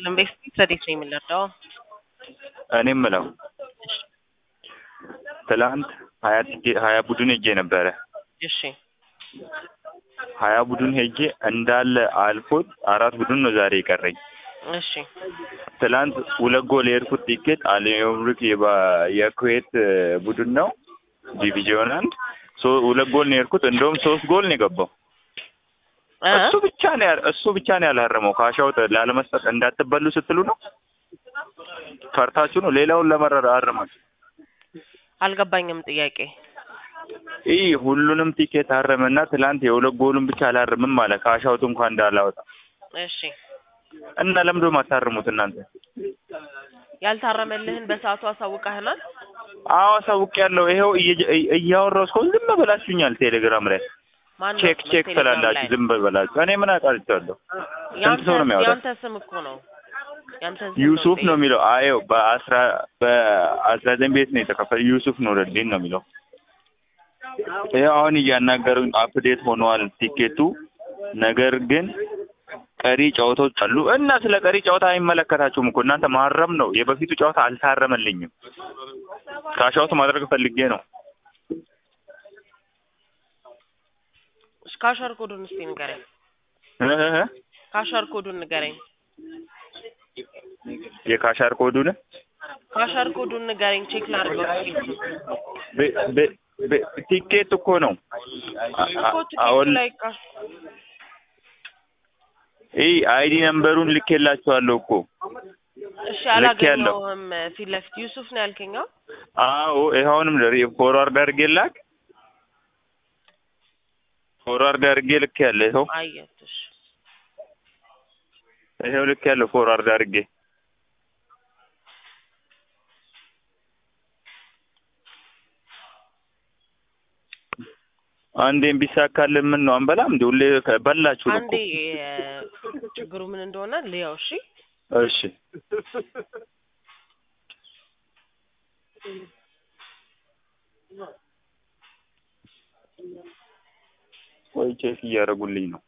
ይስጥልን። ቤት ረዴት ነው የምንረዳው? እኔ የምለው ትላንት ሀያ ቲኬ- ሀያ ቡድን ሄጄ ነበረ። እሺ ሀያ ቡድን ሄጄ እንዳለ አልፎት አራት ቡድን ነው ዛሬ የቀረኝ። እሺ ትላንት ሁለት ጎል የሄድኩት ቲኬት አልዮምሩክ የባ- የኩዌት ቡድን ነው ዲቪዚዮን አንድ ሶ- ሁለት ጎል ነው የሄድኩት። እንደውም ሶስት ጎል ነው የገባው። እ? እሱ ብቻ ነው ያ- እሱ ብቻ ነው ያላረመው። ካሻውት ላለመስጠት እንዳትበሉ ስትሉ ነው ፈርታችሁ ነው። ሌላውን ለመረር አረማችሁ። አልገባኝም ጥያቄ። ይህ ሁሉንም ቲኬት አረመና ትላንት የሁለት ጎሉን ብቻ አላርምም አለ። ካሻውት እንኳን እንዳላወጣ እሺ እና ለምዶ ማታርሙት እናንተ? ያልታረመልህን በሰዓቱ አሳውቀህናል? አዎ አሳውቅ ያለው ይኸው እየ- እያወራሁ እስከ ዝም በላችሁኛል። ቴሌግራም ላይ ማን ቼክ ነው ቼክ ቴሌግራም ስላላችሁ ላይ? ዝም በላችሁ። እኔ ምን አውቃለሁ? ስንት ያንተ ሰው ነው የሚያወጣው? ያንተ ስም እኮ ነው። ያንተ ስም ዩሱፍ ነው ነው የሚለው። አየው በአስራ በአስራ ዘጠኝ ቤት ነው የተከፈለ ዩሱፍ ኑረዲን ነው የሚለው። ይኸው አሁን እያናገሩኝ አፕዴት ሆኗል ቲኬቱ። ነገር ግን ቀሪ ጨዋታዎች አሉ እና ስለ ቀሪ ጨዋታ አይመለከታችሁም እኮ እናንተ ማረም ነው። የበፊቱ ጨዋታ አልታረመልኝም። ካሻውት ማድረግ ፈልጌ ነው። እሺ፣ ካሸር ኮዱን እስቲ ንገረኝ። እህ ካሸር ኮዱን ንገረኝ። የካሻር ኮዱን ካሸር ኮዱን ንገረኝ። ቼክ ላድርገው። ቲኬቱን በ- በ- በ- ቲኬት እኮ ነው አ- እኮ አ- ቲኬቱ አሁን ላይ ካሽ ይህ አይዲ ነምበሩን ልኬላችኋለሁ እኮ እሺ፣ ልክ ያለው። አላገኘሁም። ፊት ለፊት ዩሱፍ ነው ያልከኝ? አዎ። አዎ ይኸውንም ፎርዋርድ አድርጌ ላክ ፎርዋርድ አድርጌ ልክ ያለ ይኸው አየሁት። እሺ ይኸው ልክ ያለው ፎርዋርድ አድርጌ አንዴም ቢሳካልን ምን ነው አንበላም እንዴ? ሁሌ ከ- በላችሁን አንዴ እኮ እ፣ ችግሩ ምን እንደሆነ ልየው። እሺ እሺ ወይ ቼክ እያደረጉልኝ ነው።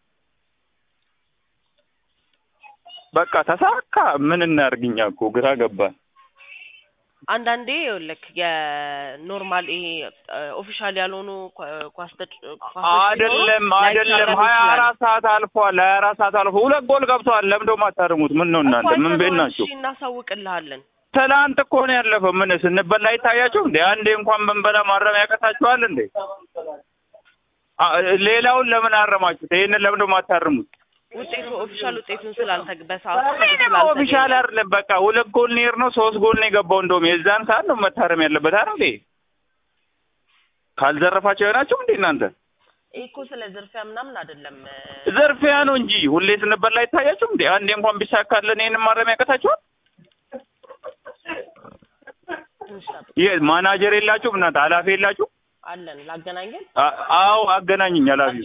በቃ ተሳካ። ምን እናርግኛ እኮ ግራ ገባን። አንዳንዴ ይኸውልህ የኖርማል ይሄ ኦፊሻል ያልሆኑ ኳ- ኳስ ተጭ- ኳሶች አይደለም ሲኖሩ አይደለም፣ ላይታረም ሀያ ይችላል። አራት ሰዓት አልፏል። ሀያ አራት ሰዓት አልፎ ሁለት ጎል ገብተዋል። ለምዶ ማታርሙት ምን ነው እናንተ? እኮ ምን ቤት አይተነዋል። ናችሁ? እሺ እናሳውቅልሃለን። ትላንት እኮ ነው ያለፈው። ምን ስንበላ አይታያችሁ እንዴ? አንዴ እንኳን ብንበላ ማረም ያቀታችኋል እንዴ? አ- ሌላውን ለምን አረማችሁት? ይሄንን ለምዶ ማታርሙት? ውጤቱ ኦፊሻል ውጤቱን ስላልተገ በሰዓቱ ምንም ስላልተገኘ ኦፊሻል አይደለም። በቃ ሁለት ጎል ኔር ነው ሶስት ጎል ነው የገባው። እንደውም የዛን ሰዓት ነው መታረም ያለበት አይደል እንዴ? ካልዘረፋቸው የሆናችሁ እንዴ እናንተ? ይሄ እኮ ስለ ዝርፊያ ምናምን አይደለም። ዘርፊያ ነው እንጂ ሁሌ ስንበላ አይታያችሁም እንዴ? አንዴ እንኳን ቢሳካልን ይሄንን ማረም ያቀታችኋል? ትንሽ ጠብቅ ይሄ ማናጀር የላችሁም እናንተ? ኃላፊ የላችሁ? አለን ላገናኘን አ- አዎ አገናኝኝ ኃላፊ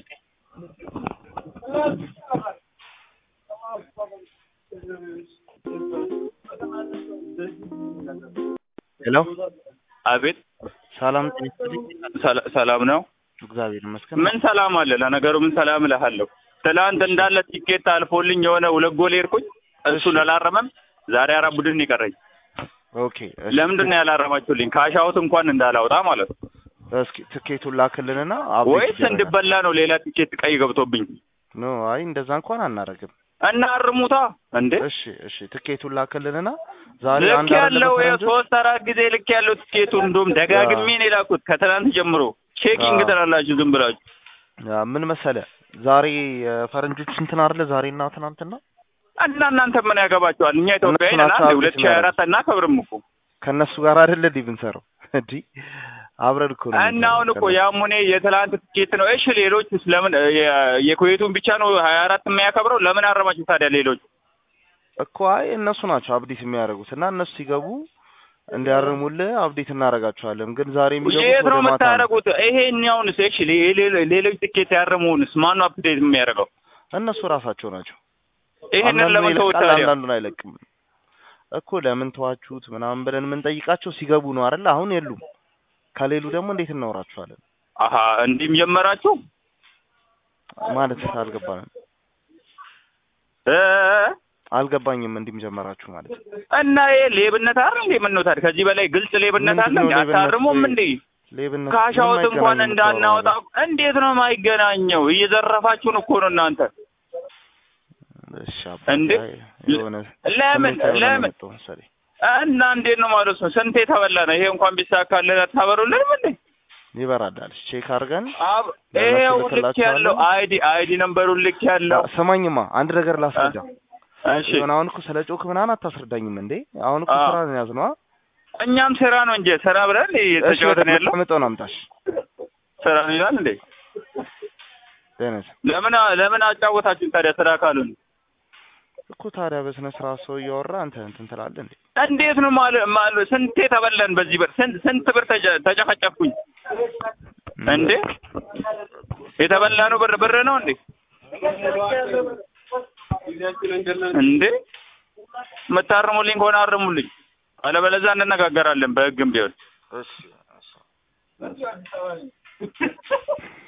ሄሎ አቤት ሰላም ጤና ይስጥልኝ። ሰላ- ሰላም ነው? እግዚአብሔር ይመስገን። ምን ሰላም አለ? ለነገሩ ምን ሰላም እልሃለሁ። ትላንት እንዳለ ቲኬት አልፎልኝ የሆነ ሁለት ጎል ሄድኩኝ። እሱን አላረመም። ዛሬ አራት ቡድን ነው የቀረኝ። ኦኬ እሺ፣ ለምንድን ነው ያላረማችሁልኝ? ካሻውት እንኳን እንዳላወጣ ማለት ነው። እስኪ ትኬቱን ላክልንና አፕዴት ወይስ ይደረጋል። እንድበላ ነው ሌላ ቲኬት ቀይ ገብቶብኝ? ኖ አይ እንደዛ እንኳን አናረግም። እና አርሙታ እንዴ እሺ እሺ፣ ትኬቱን ላክልንና ዛሬ ልክ አንድ አይደለም ያለው በፈረንጆች? ሶስት አራት ጊዜ ልክ ያለው ቲኬቱ እንደውም ደጋግሜ ነው የላኩት ከትናንት ጀምሮ። ቼኪንግ አዎ። ትላላችሁ ዝም ብላችሁ። ያ ምን መሰለ ዛሬ የፈረንጆች እንትን አይደለ ዛሬና ትናንትና እና እናንተ ምን ያገባችኋል? እኛ ኢትዮጵያዊ እነሱ ነን። ናቸው አንዴ አብዴት ሁለት ሺህ ሀያ አራት እናከብርም እኮ ከእነሱ ጋር አይደለ እንዲህ ብንሰራው እንዲህ አብረን እኮ ነው እና የምንሰራው አሁን እኮ ከእነሱ። ያሙኔ የትላንት ትኬት ነው። እሺ ሌሎች ለምን የ- የኩዌቱን ብቻ ነው ሀያ አራት የሚያከብረው? ለምን አረማችሁ ታዲያ ሌሎች? እኮ አይ እነሱ ናቸው አብዴት የሚያደርጉት እና እነሱ ሲገቡ እንዲያርሙልህ አብዴት እናደርጋቸዋለን። ግን ዛሬ የሚገቡት የት ነው ወደ ማታ ነው። የምታደርጉት? ይሄኛውንስ እሺ ሌ- ሌ- ሌሎች ትኬት ያረሙንስ ማን ነው አፕዴት የሚያደርገው? እነሱ ራሳቸው ናቸው። ይሄንን አንዳንዱን ለምን ተውት ይለቃል፣ ታዲያ? አንዳንዱን አይለቅም እኮ ለምን ተዋችሁት ምናምን ብለን የምንጠይቃቸው ሲገቡ ነው አይደል? አሁን የሉም። ከሌሉ ደግሞ እንዴት እናወራቸዋለን? አሀ እንዲህም ጀመራችሁ ማለት አልገባንም። እ አልገባኝም። እንዲህም ጀመራችሁ ማለት እና ይሄ ሌብነት አይደል እንዴ? ምን ነው ታዲያ ከዚህ በላይ ግልጽ ሌብነት አለ ምንድን እንዴ? ነው ሌብነት? አታርሙም እንዴ? ሌብነት ካሻውት ምንም እንኳን አይገናኝም እንዳናወጣ የምታወራው እንዴት ነው የማይገናኘው? እየዘረፋችሁን እኮ ነው እናንተ። ነገር። እሺ አባ እንዴ? አይ፣ የሆነ ለምን ስሜታዊ ሆነ ነው ለምን የመጣው መሰለኝ። እና እንዴት ነው ማለት ነው? ስንቴ ተበላ ነው ይሄ እንኳን ቢሳካልን አታበሩልንም እንዴ? ይበራዳል። ቼክ አድርገን አብ ለእነሱ ይሄው ልክ ልክላቸዋለን። ያለው አይዲ አይዲ ነምበሩን ልክ ያለው ስማኝማ አንድ ነገር ላስረዳ። እሺ የሆነ አሁን እኮ ስለ ጮክ ምናምን አታስረዳኝም እንዴ? አሁን እኮ አዎ። ስራ ነው ያዝነዋ። እኛም ስራ ነው እንጂ ስራ ብለን እሺ እየተጫወትን ያለው መጣውን አምጣሽ ስራ ነው ይላል እንዴ? ደህነት ለምን ለምን አጫወታችሁን ታዲያ ስራ ካሉን? እኮ ታዲያ በስነ ስርዓት ሰው እያወራ አንተ እንትን ትላለህ እንዴ? እንዴት ነው ማለት ማለት ስንቴ ተበላን በዚህ ብር ስንት ስንት ብር ተጨ- ተጨፈጨፍኩኝ እንዴ? የተበላ ነው ብር ብር ነው እንዴ? እንዴ የምታርሙልኝ ከሆነ አርሙልኝ፣ አለበለዚያ እንነጋገራለን በህግም ቢሆን። እሺ